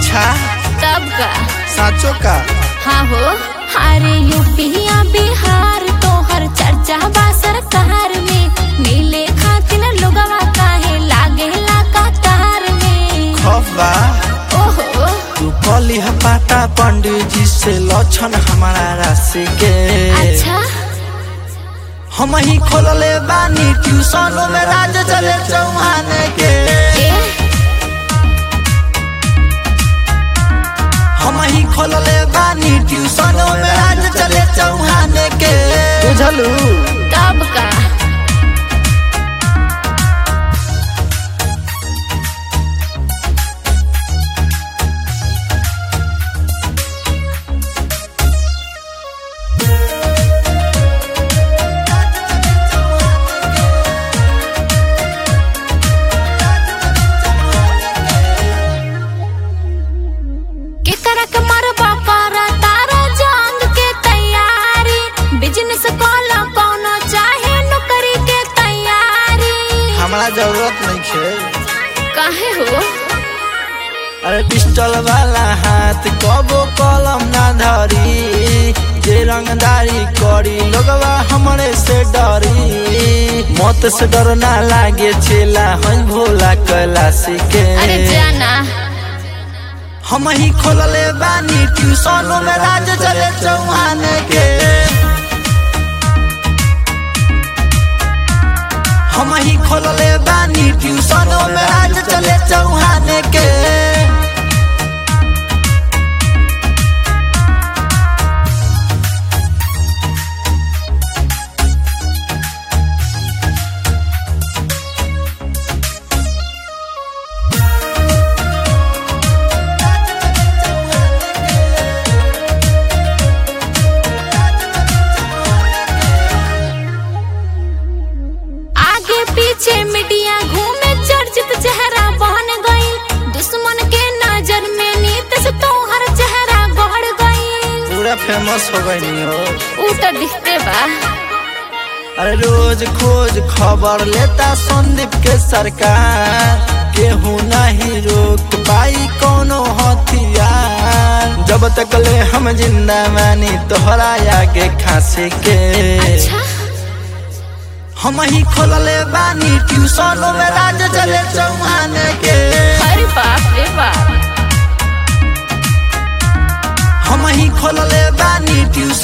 अच्छा तब का साचो का हाँ हो अरे यूपिया बिहार तोहर चर्चा बा सरकार में मिले खातिर लोगवा काहे लागे ला कतार में खफ बा ओहो तू कली है पाता पंडित जी से लक्षण हमारा राशि के अच्छा हम ही खोलले बानी ट्यूशन में राज चले चौहान के ए हम ही खोलले बानी ट्यूशन में राज चले चौहान के बुझलू तब का के करक मरबा कर तारा जंग के तैयारी बिजनेस कॉला कोनो चाहे नौकरी के तैयारी हमारा जरूरत नहीं है काहे हो अरे पिस्टल वाला हाथ कबो कलम ना धरी जे रंगदारी करी लोगवा हमरे से डरी मौत से डर ना लागे छेला हन भोला कैलाशी के अरे जाना हम ही खोलले बानी ट्यूशन में राज चले चौहान के हम ही खोलले बानी ट्यूशन में राज चले चौहान के आगे पीछे मीडिया घूमे चर्चित चेहरा बन गई दुश्मन के नजर में नीत से तोहर चेहरा बढ़ गई पूरा फेमस हो गई हो ऊ तो दिखते बा अरे रोज खोज खबर लेता संदीप के सरकार केहू नहीं रोक पाई कोनो हथियार जब तक ले हम जिंदा मानी तोहरा आगे खांसी के अच्छा हम ही खोलले बानी ट्यूशन में राज चले चौहान के अरे बाप रे बाप हम ही खोलले बानी ट्यूशन